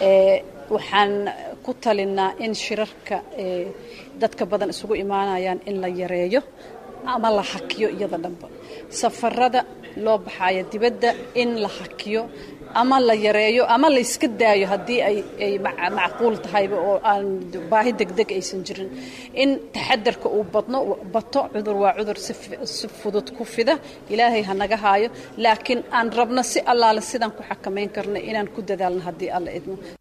waxaan ku talinaa in shirarka dadka badan isugu imaanayaan in la yareeyo ama la hakiyo iyada dhanba safarada loo baxayo dibadda in la hakiyo ama la yareeyo ama la iska daayo haddii ay macquul tahayba oo aan baahi degdeg aysan jirin in taxadarka uu badno bato cudur waa cudur si fudud ku fida ilaahay ha naga haayo laakiin aan rabno si allaale sidaan ku xakamayn karna inaan ku dadaalno haddii alla idmo